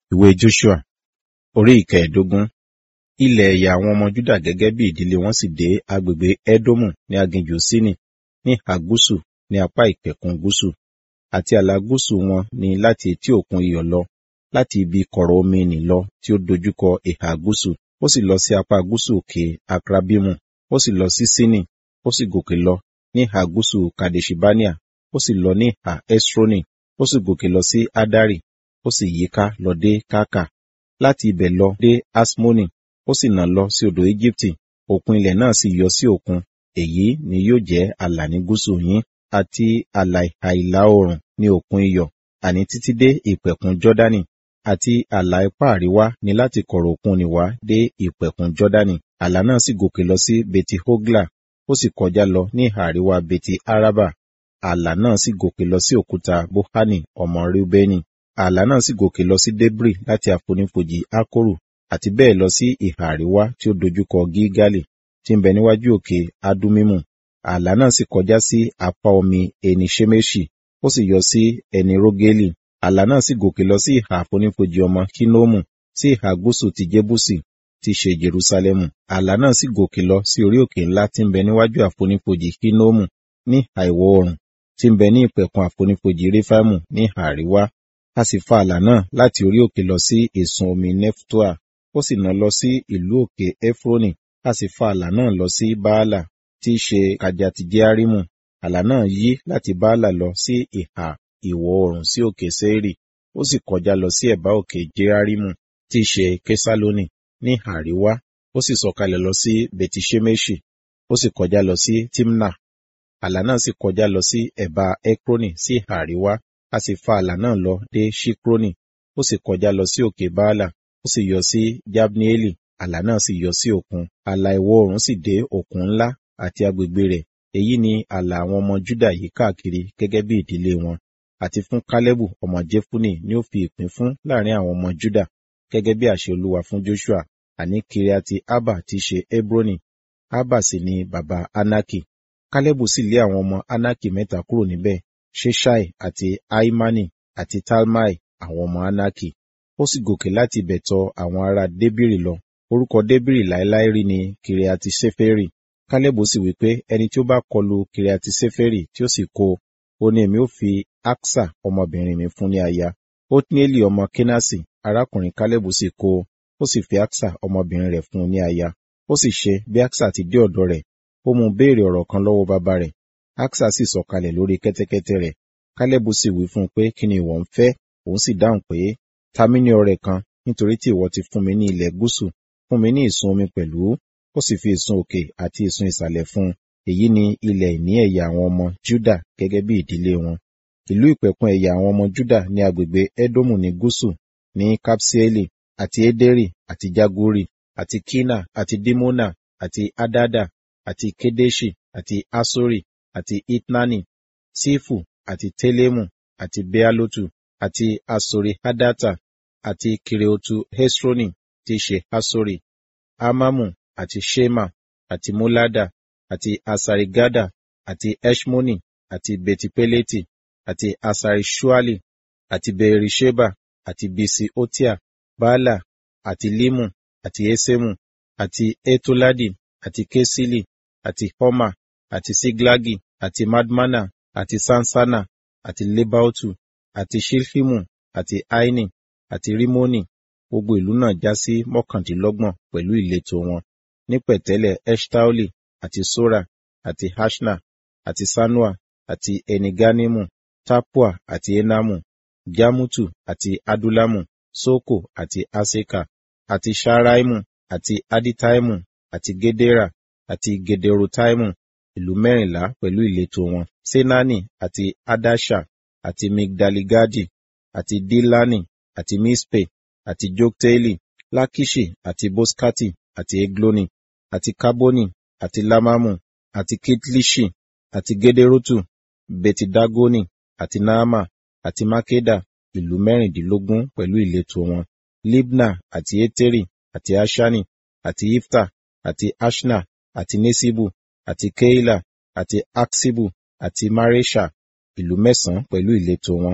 Ìwé Joṣua orí ìkẹẹ̀dógún. Ilẹ̀ ẹ̀yà àwọn ọmọ Júdà gẹ́gẹ́ bí ìdílé wọn sì dé agbègbè Édómù ní aginjù Sínì ní ìhà gúúsù ní apá ìpẹ̀kun gúúsù. Àti ààlà gúúsù wọn ni láti etí òkun Iyọ̀ lọ, láti ibi kọ̀rọ̀ omi nì lọ tí ó dojúkọ ìhà gúúsù, ó sì lọ sí apá gúúsù òkè Akrabimu, ó sì lọ sí Sínì, ó sì gòkè lọ ní ìhà gúúsù Kadeṣibáníà, ó sì lọ ní ìhà Esroni, ó sì gòkè lọ sí Adari, ó sì yíká lọ dé Kákà. Láti ibẹ̀ lọ dé Aṣmoni, ó sì nà lọ sí odò Ejibiti, òkun ilẹ̀ náà sì yọ sí òkun. Èyí ni yóò jẹ́ ààlà ní gúúsù yín, àti ààlà ìhà ìlà oòrùn ní òkun Iyọ̀, àní títí dé ìpẹ̀kun Jọ́dánì, àti ààlà ipá àríwá ni láti kọ̀rọ̀ òkun nì wá dé ìpẹ̀kun Jọ́dánì. Ààlà náà sì gòkè lọ sí Beti-Hogla, ó sì kọjá lọ ní ìhà àríwá Beti-Araba. Ààlà náà sì gòkè lọ sí òkúta Bohani ọmọ Reubeni. Ààlà náà sì gòkè lọ sí Debri láti àfonífojì Akkoru, àti bẹ́ẹ̀ lọ sí ìhà àríwá tí ó dojúkọ Gilgali, tí ń bẹ níwájú òkè Adumimu. Ààlà náà sì kọjá sí apá omi Eni Ṣemeṣi, ó sì yọ sí Ẹni Rogeli. Ààlà náà sì gòkè lọ sí ìhà àfonífojì ọmọ Hinomu, sí ìhà gúúsù ti Jebusi, tí ṣe Jerusalẹmu. Ààlà náà sì gòkè lọ sí orí òkè ńlá tí ń bẹ níwájú àfonífojì Hinomu ní ìhà ìwọ̀ oòrùn, tí ń bẹ ní ìpẹ̀kun àfonífojì Refaimu ní ìhà àríwá. A sì fa ààlà náà láti orí òkè lọ sí ìsun omi Neftoa, ó sì nà lọ sí ìlú òkè Efroni, a sì fa ààlà náà lọ sí Baala, tí í ṣe Kajati-Jearimu. Ààlà náà yí láti Baala lọ sí ìhà ìwọ̀ oòrùn sí òkè Seiri, ó sì kọjá lọ sí ẹ̀bá òkè Jearimu, tí í ṣe Kesaloni, ní ìhà àríwá, ó sì sọ̀kalẹ̀ lọ sí Beti-Ṣemeṣi, ó sì kọjá lọ sí Timna. Ààlà náà sì kọjá lọ sí ẹ̀bá Ekroni sí ìhà àríwá, a sì fa ààlà náà lọ dé Ṣikroni, ó sì kọjá lọ sí òkè Baala, ó sì yọ sí Jabneeli, ààlà náà sì yọ sí òkun. Ààlà ìwọ̀ oòrùn sì dé òkun ńlá àti agbègbè rẹ̀. Èyí ni ààlà àwọn ọmọ Júdà yí káàkiri gẹ́gẹ́ bí ìdílé wọn. Àti fún Kálẹ́bù ọmọ Jefune ni ó fi ìpín fún láàrin àwọn ọmọ Júdà, gẹ́gẹ́ bí àṣẹ Olúwa fún Joṣua, àní Kiriati Arba tí í ṣe Hebroni. Arba sì ni baba Anaki. Kálẹ́bù sì lé àwọn ọmọ Anaki mẹ́ta kúrò níbẹ̀, Ṣeṣai àti Ahimani àti Talmai àwọn ọmọ Anaki. Ó sì gòkè láti ibẹ̀ tọ àwọn ará Débìrì lọ. Orúkọ Débìrì láéláé rí ni Kiriati Ṣeferi. Kálẹ́bù sì wí pé ẹni tí ó bá kọlu Kiriati Ṣeferi tí ó sì kó o, ó ní èmi ó fi Aksa ọmọbìnrin mi fún ní aya. Otnieli ọmọ Kenasi, arákùnrin Kálẹ́bù sì kó o, ó sì fi Aksa ọmọbìnrin rẹ̀ fún un ní aya. Ó sì ṣe bí Aksa ti dé ọ̀dọ̀ rẹ̀, ó mú béèrè ọ̀rọ̀ kan lọ́wọ́ bàbá rẹ̀. Aksa sì sọ̀kalẹ̀ lórí kẹ́tẹ́kẹ́tẹ́ rẹ̀. Kálẹ́bù sì wí fún un pé kí ni ìwọ ń fẹ́? Òun sì dáhùn pé, ta mí ní ọrẹ kan, nítorí tí ìwọ ti fún mi ní ilẹ̀ gúúsù, fún mi ní ìsun omi pẹ̀lú. Ó sì fi ìsun òkè àti ìsun ìsàlẹ̀ fún un. Èyí ni ilẹ̀ ìní ẹ̀yà àwọn ọmọ Júdà gẹ́gẹ́ bí ìdílé wọn. Ìlú ìpẹ̀kun ẹ̀yà àwọn ọmọ Júdà ní agbègbè Édómù ní gúúsù, ní Kapsieli, àti Ederi, àti Jaguri, àti Kina, àti Dimona, àti Adada, àti Kedeshi, àti Asori, àti Itnani, Sifu, àti Telemu, àti Bealotu, àti Asori Hadata, àti Kireotu Hesroni, tí í ṣe Hasori, Amamu, àti Shema, àti Molada, àti Asarigada, àti Eshmoni, àti Betipeleti, àti Asarishuali, àti Berisheba, àti Bisi Otia, Baala, àti Limu, àti Esemu, àti Etoladi, àti Kesili, àti Homa, àti Siglagi, àti Madmana, àti Sansana, àti Lebautu, àti Shilhimu, àti Aini, àti Rimoni. Gbogbo ìlú náà já sí mọ́kàndínlọ́gbọ̀n pẹ̀lú ìletò wọn. Ní pẹ̀tẹ́lẹ̀ Eshtaoli, àti Sora, àti Hashna, àti Sanua, àti Eniganimu, Tapua, àti Enamu, Jamutu, àti Adulamu, Soko, àti Aseka, àti Sharaimu, àti Aditaimu, àti Gedera, àti Gederotaimu, ìlú mẹ́rìnlá pẹ̀lú ìletò wọn. Senani, àti Adasha, àti Migdaligadi, àti Dilani, àti Mispe, àti Jokteeli, Lakishi, àti Boskati, àti Egloni, àti Kaboni, àti Lamamu, àti Kitlishi, àti Gederotu, Betidagoni, àti Naama, àti Makeda, ìlú mẹ́rìndínlógún pẹ̀lú ìletò wọn. Libna, àti Eteri, àti Ashani, àti Ifta, àti Ashna, àti Nesibu, àti Keila, àti Aksibu, àti Maresha, ìlú mẹ́sàn-án pẹ̀lú ìletò wọn.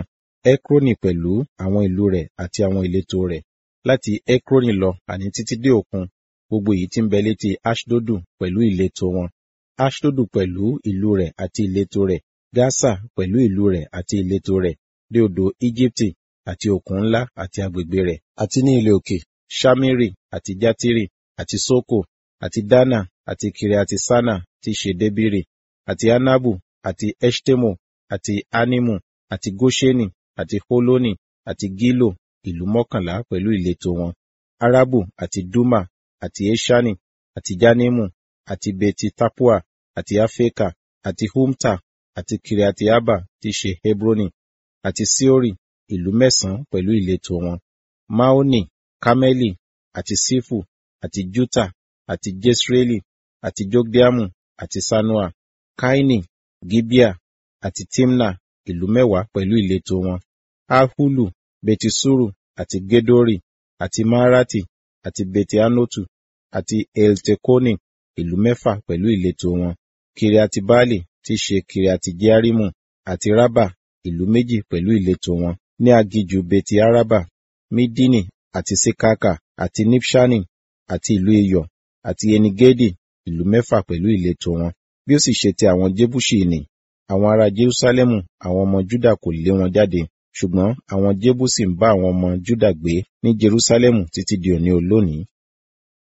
Ekroni pẹ̀lú àwọn ìlú rẹ̀ àti àwọn ìletò rẹ̀, láti Ekroni lọ àní títí dé òkun, gbogbo èyí tí ń bẹ létí Aṣdodu pẹ̀lú ìletò wọn. Aṣdodu pẹ̀lú ìlú rẹ̀ àti ìletò rẹ̀, Gasa pẹ̀lú ìlú rẹ̀ àti ìletò rẹ̀, dé odò Ejibiti àti òkun ńlá àti agbègbè rẹ̀, àti ní ilẹ̀ òkè, Ṣamiri àti Jatiri àti Soko àti Dana àti Kiriati Sana tí í ṣe Debiri àti Anabu àti Eṣtemo àti Animu àti Goṣeni àti Holoni àti Gilo, ìlú mọ́kànlá pẹ̀lú ìletò wọn. Arabu àti Duma àti Eṣani àti Janimu àti Beti Tapua àti Afeka àti Humta àti Kiriati Arba tí í ṣe Hebroni àti Siori, ìlú mẹ́sàn-án pẹ̀lú ìletò wọn. Maoni, Kameli àti Sifu àti Juta àti Jesreeli àti Jogdeamu àti Sanoa, Kaini, Gibea àti Timna, ìlú mẹ́wàá pẹ̀lú ìletò wọn. Ahulu, Betisuru àti Gedori àti Maarati àti Beti-Anotu àti Eltekoni, ìlú mẹ́fà pẹ̀lú ìletò wọn. Kiriati Baali tí í ṣe Kiriati Jearimu àti Raba, ìlú méjì pẹ̀lú ìletò wọn. Ní aginjù Beti Araba, Midini àti Sekaka àti Nibṣani àti ìlú iyọ̀ àti Enigedi, ìlú mẹ́fà pẹ̀lú ìletò wọn. Bí ó sì ṣe ti àwọn Jebusi nì, àwọn ará Jerusalẹmu àwọn ọmọ Juda kò lé wọn jáde, ṣùgbọ́n àwọn Jebusi ń bá àwọn ọmọ Juda gbé ní Jerusalẹmu títí di òní olónìí.